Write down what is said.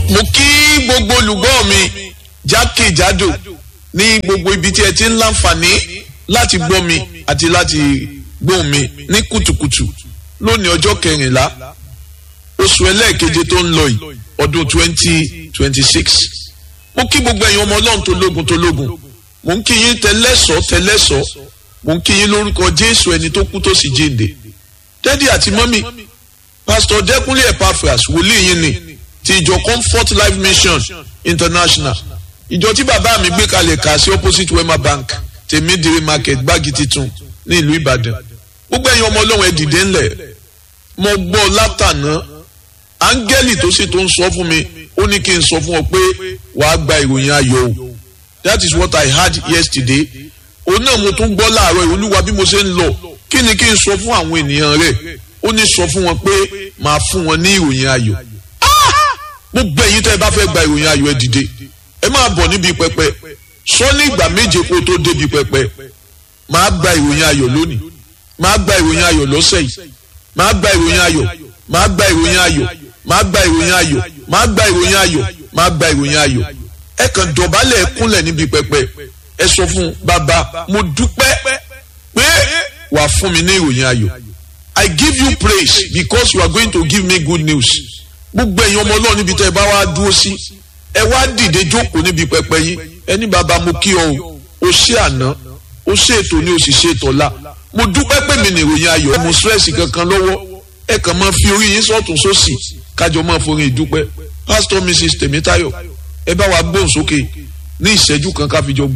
mo kí gbogbo olùgbọ́ mi jákèjádò ní gbogbo ibi tí ẹ ti ń láǹfààní láti gbọ́ mi àti láti gbóhùn mi ní kùtùkùtù lónìí ọjọ́ kẹrìnlá oṣù ẹlẹ́ẹ̀keje tó ń lọ yìí ọdún twenty twenty six mo kí gbogbo ẹ̀yin ọmọ ọlọ́run tó lógun tó lógun mo ń kí yín tẹlẹ́sọ̀ tẹlẹ́sọ̀ mo ń kí yín lórúkọ jésù ẹni tó kú tó sì jíǹde dádì àti mọ́mì pásítọ̀ dẹ́kunlé epaphras wòlíì yín ni ti ìjọ comfort life mission international ìjọ tí bàbá mi gbé kalẹ̀ kà sí opposite wema bank tèmídìrí market gbági titun ní ìlú ìbàdàn gbogbo ẹ̀yin ọmọ ọlọ́run ẹ dìde ńlẹ̀ mo gbọ́ látàná áńgẹ́lì tó sì tó ń sọ fún mi ó ní kí n sọ fún ọ pé wàá gba ìròyìn ayọ̀ o that is what i heard yesterday òun náà mo tún gbọ́ láàárọ̀ olúwa bí mo ṣe ń lọ kí ni kí n sọ fún àwọn ènìyàn rẹ̀ ó ní sọ fún wọn pé màá fún wọn ní ìròyìn ayọ̀ gbogbo ẹ̀yin tẹ́ ẹ bá fẹ́ gba ìròyìn ayọ̀ ẹ dìde ẹ máa bọ̀ níbi pẹpẹ sọ ní ìgbà méje kó tó débi pẹpẹ màá gba ìròyìn ayọ̀ lónìí màá gba ìròyìn ayọ̀ lọ́sẹ̀ yìí màá gba ìròyìn ayọ̀ màá gba ìròyìn ayọ̀ màá gba ìròyìn ayọ̀ màá gba ìròyìn ayọ̀ màá gba ìròyìn ayọ̀ ẹ kàn dọ̀bálẹ̀ kúnlẹ̀ níbi pẹpẹ ẹ sọ fún bàbá mo dúpẹ́ pé wà fún mi ní ìròyìn ayọ̀ I give you praise because you are going to give me good news gbogbo ẹ̀yin ọmọ ọlọ́run níbi tẹ́ ẹ bá wá dúró sí ẹ wá dìde jókòó níbi pẹpẹ yín ẹni bàbá mo kí ọ o o ṣé àná o ṣe ètò ni o sì ṣe ètò ọ̀la mo dúpẹ́ pé mi nìròyìn ayọ̀ mo stress kankan lọ́wọ́ ẹ kàn máa fi orí yín sọ́tún sósì kájọ máa forin ìdúpẹ́ pastor mrs tèmítáyọ̀ ẹ bá wa gbóhùn sókè ní ìṣẹ́jú kan ká fi jọ